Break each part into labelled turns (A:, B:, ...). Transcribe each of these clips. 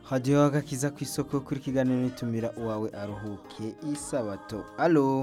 A: hadiyo agakiza ku isoko kuri kiganiro nitumira uwawe aruhuke isabato alo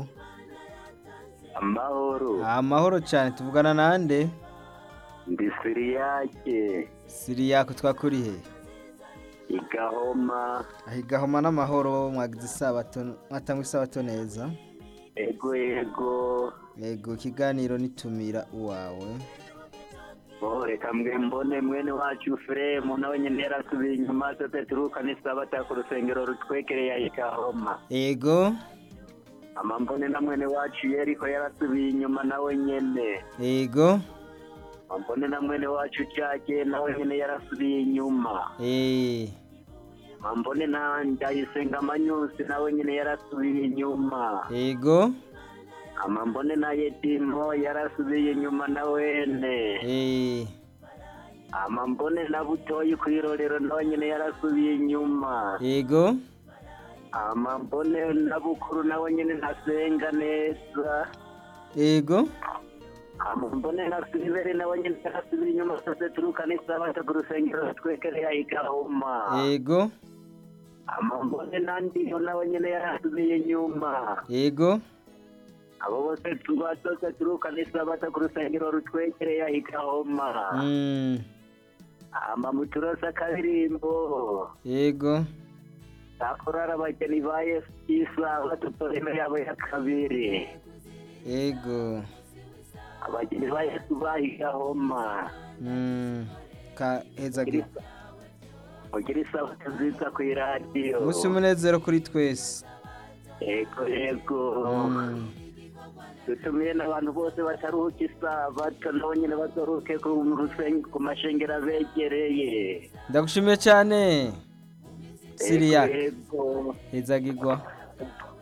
B: amahoro
A: amahoro cyane tuvugana nande
B: ndi siriyake
A: siriyako twakurihe
B: igahoma
A: ahigahoma n'amahoro mwagize isabato mwatanga isabato neza
B: ego ego
A: yego ikiganiro nitumira uwawe
B: oh reka mwe mbone mwene wacu furemu nawe nyine yarasubiye inyuma twese turuka n'isabata ku rusengero rutwekereye igahoma
A: yego
B: ama mbone na mwene wacu yeriko yarasubiye inyuma nawe nyene
A: yego
B: ama mbone na mwene wacu cage nawe nyene yarasubiye inyuma
A: eh
B: ama mbone na ndayisenga amanyusi nawe nyene yarasubiye inyuma
A: yego
B: ama mbone na yedimo yarasubiye inyuma na wene
A: eh
B: ama mbone na butoyi kw'irorero nawe nyene yarasubiye inyuma
A: yego
B: ama mbone na bukuru nawe nyene ntasenga neza
A: yego
B: ama mbone na siliveri nawe nyene yarasubiye inyuma sose turuka n'isabata ku rusengero twekereye igahoma
A: yego
B: ama mbone na ndiyo nawe nyene yarasubiye inyuma
A: yego
B: abo bose tuba twese turuka n'isabata ku rusengero rutwekereye igahoma
A: mm
B: ama muturose akaririmbo
A: yego
B: akorara abageni ba yesu isaha tutoreme yabo ya kabiri
A: yego
B: abageni ba yesu bahigahoma
A: mm ka hezagi
B: mugira isabato nziza ku iradiyo
A: umunsi umunezero kuri twese
B: yego yego
A: mm
B: dutumiye n'abantu bose bataruhuka isabato nabo nyine bataruhuke ku rusenge ku mashengero abegereye
A: ndagushimiye cyane
B: Yego,
A: siriya
B: yego
A: hezagirwa